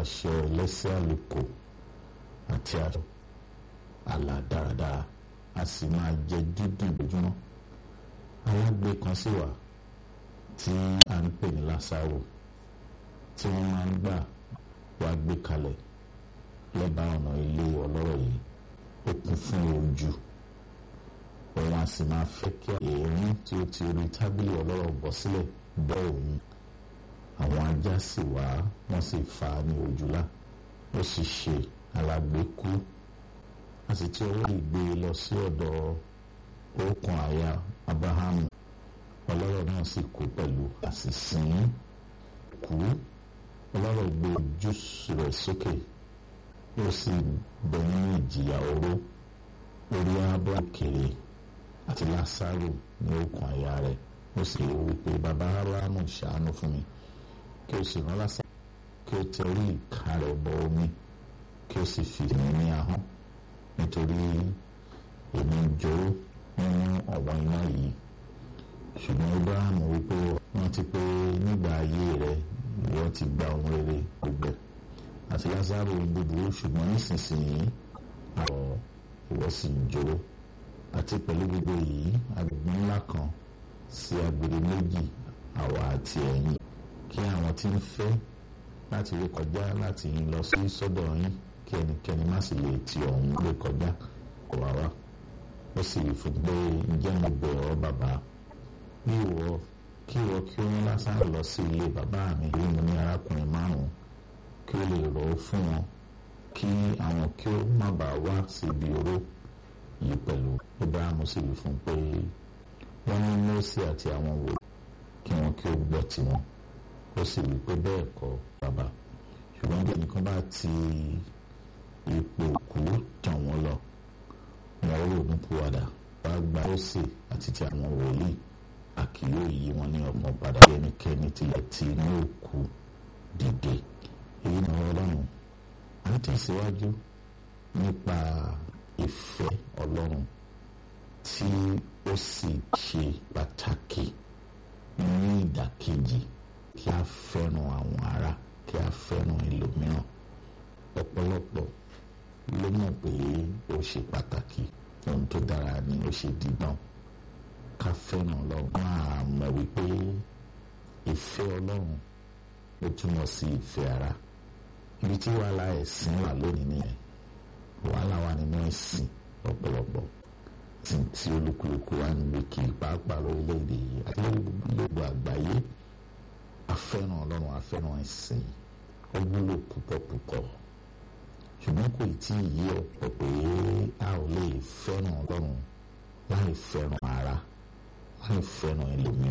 aṣọ ẹlẹ́sẹ̀ àlùkò àti aṣọ àlà dáradára a sì máa jẹ dúdú lójúmọ́ alágbe kan sì wà tí a ń pè ní lásàrò tí wọ́n máa ń gbà wá gbé kalẹ̀ lẹ́bàá ọ̀nà ilé ọlọ́rọ̀ yìí ó kún fún ojú òun a sì máa fẹ́ kí èérín tí ó ti rí tábìlì ọlọ́rọ̀ bọ́ sílẹ̀ bọ́ òun àwọn ajá sì wá wọ́n sì fà á ní ojúlá ó sì ṣe alágbe kú a sì ti ọwọ́ ìgbé lọ sí ọ̀dọ̀ òkun àyà abrahamu ọlọ́rọ̀ náà sì kú pẹ̀lú àsìsìn kú ọlọ́rọ̀ gbé ojú rẹ̀ sókè ó sì bẹ nínú ìjìyà oró orí abọ́ òkèrè àti lásàrò ní òkun àyà rẹ̀ ó sì wí pé bàbá abrahamu ṣàánú fún mi kí o sì rán lásàrò kí o tẹ orí ìka rẹ̀ bọ omi kí o sì fi mí ní ahọ́n nítorí èmi ń jó nínú ọ̀wọ́n iná yìí ṣùgbọ́n abraham wípé wọ́n ti pé nígbà ayé rẹ̀ ìwọ ti gba ohun rere gbogbo àti lázaro búburú ṣùgbọ́n nísinsìnyí àwọ̀ ìwọ sì ń jó àti pẹ̀lú gbogbo yìí agbègbè ńlá kan sí agbèrè méjì àwa àti ẹ̀yin kí àwọn tí ń fẹ́ láti rí kọjá láti yín lọ sí sọ́dọ̀ yín kí ẹnikẹ́ni má sì lè ti ọ̀hún lè kọjá kó wá wá ó sì rí fún pé ǹjẹ́ mo bẹ̀ ọ́ bàbá bí ìwọ kí ìwọ kí ó rán lásán lọ sí ilé bàbá mi rí mo ní arákùnrin márùn kí ó lè rọ̀ ọ́ fún wọn kí àwọn kí ó má bàa wá sí ibi oró yìí pẹ̀lú Abrahamu sì rí fún pé wọ́n ní Mósè àti àwọn wò kí wọn kí ó gbọ́ tiwọn ó sì rí pé bẹ́ẹ̀ kọ́ bàbá ṣùgbọ́n bí ẹnìkan bá ti ipò òkú tàn wọ́n lọ wọn ó rògùn púwàdà wàá gba Mósè àti ti àwọn wòlíì àkìyó yìí wọn ní ọmọ padà bí ẹnikẹ́ni tilẹ̀ ti inú òkú dìde èyí ni ọlọ́run à ń tẹ̀síwájú nípa ìfẹ́ ọlọ́run tí ó sì ṣe pàtàkì ní ìdàkejì kí a fẹ́ràn àwọn ará kí a fẹ́ràn ẹlòmíràn ọ̀pọ̀lọpọ̀ ló mọ̀ pé ó ṣe pàtàkì ohun tó dára ni ó ṣe dídán ká fẹ́ràn ọlọ́run máa mọ̀ wípé ìfẹ́ ọlọ́run ó túmọ̀ sí ìfẹ́ ara ibi tí wàhálà ẹ̀sìn wà lónìí nìyẹn wàhálà wà nínú ẹ̀sìn ọ̀pọ̀lọpọ̀ tí tí olúkúlùkù wà níbi kí pàápàá lórílẹ̀‐èdè yìí àti gbogbo àgbáyé afẹ́ràn ọlọ́run afẹ́ràn ẹ̀sìn ó wúlò púpọ̀ púpọ̀ ṣùgbọ́n kò tí ì yé ọ̀pọ̀ pé a ò lè fẹ́ràn ọlọ́run láì fẹ́ràn ara láì fẹ́ràn ẹlòmíràn